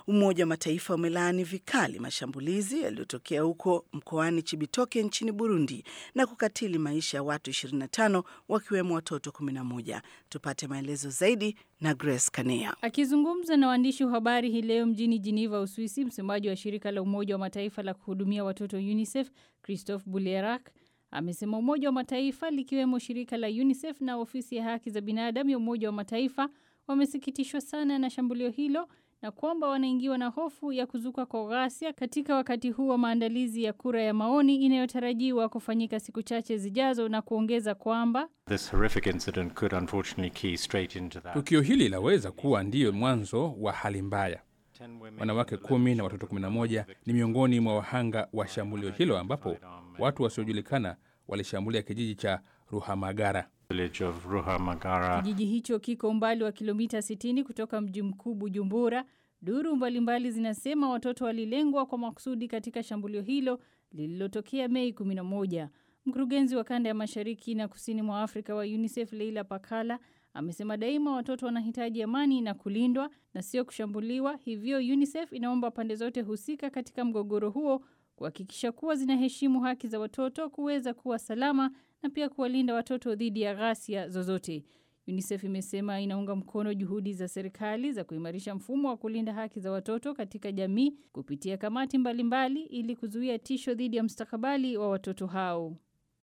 Umoja wa Mataifa umelaani vikali mashambulizi yaliyotokea huko mkoani Chibitoke nchini Burundi na kukatili maisha ya watu 25 wakiwemo watoto 11. Tupate maelezo zaidi na Grace Kanea. Akizungumza na waandishi wa habari hii leo mjini Geneva, Uswisi, msemaji wa shirika la Umoja wa Mataifa la kuhudumia watoto UNICEF Christophe Boulierac amesema Umoja wa Mataifa likiwemo shirika la UNICEF na ofisi ya haki za binadamu ya Umoja wa Mataifa wamesikitishwa sana na shambulio hilo na kwamba wanaingiwa na hofu ya kuzuka kwa ghasia katika wakati huu wa maandalizi ya kura ya maoni inayotarajiwa kufanyika siku chache zijazo, na kuongeza kwamba tukio hili laweza kuwa ndiyo mwanzo wa hali mbaya. Wanawake kumi na watoto 11 ni miongoni mwa wahanga wa shambulio hilo, ambapo watu wasiojulikana walishambulia kijiji cha Ruhamagara. Kijiji hicho kiko umbali wa kilomita 60 kutoka mji mkuu Bujumbura. Duru mbalimbali zinasema watoto walilengwa kwa makusudi katika shambulio hilo lililotokea Mei 11. Mkurugenzi wa kanda ya mashariki na kusini mwa Afrika wa UNICEF Leila Pakala amesema daima watoto wanahitaji amani na kulindwa na sio kushambuliwa. Hivyo UNICEF inaomba pande zote husika katika mgogoro huo kuhakikisha kuwa zinaheshimu haki za watoto kuweza kuwa salama na pia kuwalinda watoto dhidi ya ghasia zozote. UNICEF imesema inaunga mkono juhudi za serikali za kuimarisha mfumo wa kulinda haki za watoto katika jamii kupitia kamati mbalimbali mbali, ili kuzuia tisho dhidi ya mustakabali wa watoto hao.